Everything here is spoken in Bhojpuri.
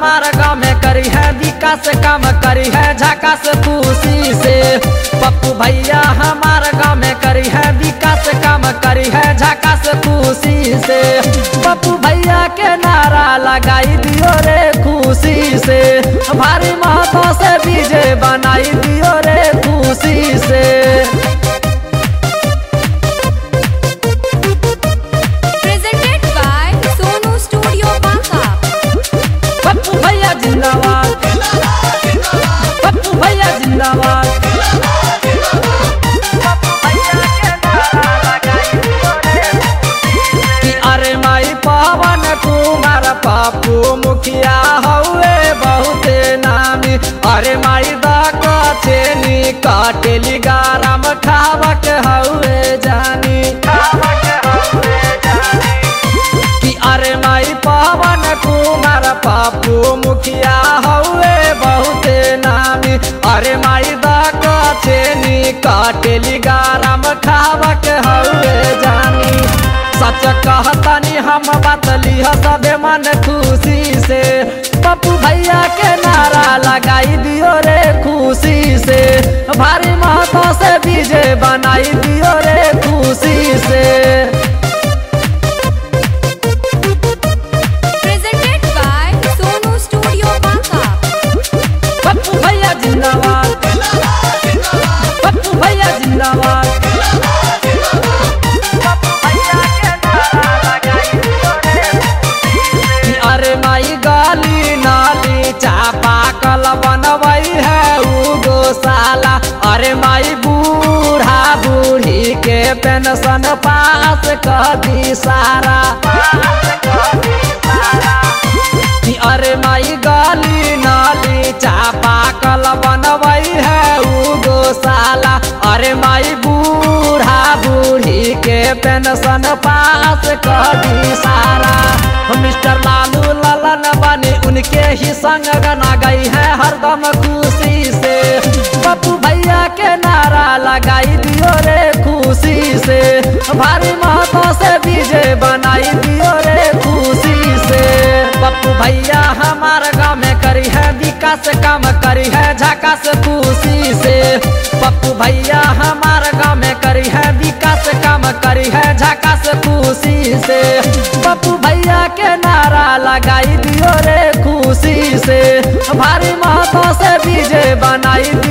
हमार गाँव में करी है विकास काम करी है झकास खुशी से पप्पू भैया हमार गाँव में करी है विकास काम करी है झकास खुशी से पप्पू भैया के नारा लगाई दियो रे खुशी से भारी महतो से विजय बनाई दियो रे खुशी से Presented by Sonu Studio Banka. Pappu भैया जिंदाबाद पप्पू भैया जिंदाबाद कि अरे माई पवन कुमार पप्पू मुखिया हौवे बहुते नामी अरे माई दाक चेनी काटेली गाराम खावक हौवे जानी कि अरे माई पवन कुमार पप्पू मुखिया हौवे बहुते नामी अरे माई दाक चेनी काटेली गाराम खावक हौवे जानी सच कहतनी हम बतली सबे मन खुशी से पप्पू भैया के नारा लगाई दियो रे खुशी से भारी महतो से विजय बनाई दियो रे खुशी से Presented by Sonu Studio Banka. Pappu भैया जिंदाबाद पप्पू भैया जिंदाबाद कि अरे माई गाली नाली चापा कल बनवई है उ गोशाला अरे माई बूढ़ा बूढ़ी के पेंशन पास कर दी सारा कि अरे माई गाली नाली चापा कल बनवई है उ गोशाला अरे माई बूढ़ा बूढ़ी के पेंशन पास कर दी सारा मिस्टर लालू ललन बनी उनके ही संग गना गई है हरदम खुशी से पप्पू भैया के नारा लगाई दियो रे खुशी से भारी महतो से विजय बनाई दियो रे खुशी से पप्पू भैया हमार गाँव में करी है विकास काम करी है झकास खुशी से पप्पू भैया हमार गाँव में करी है विकास काम करी है झकास खुशी से पप्पू भैया के नारा लगाई दियो रे खुशी से भारी महतो से विजय बनाई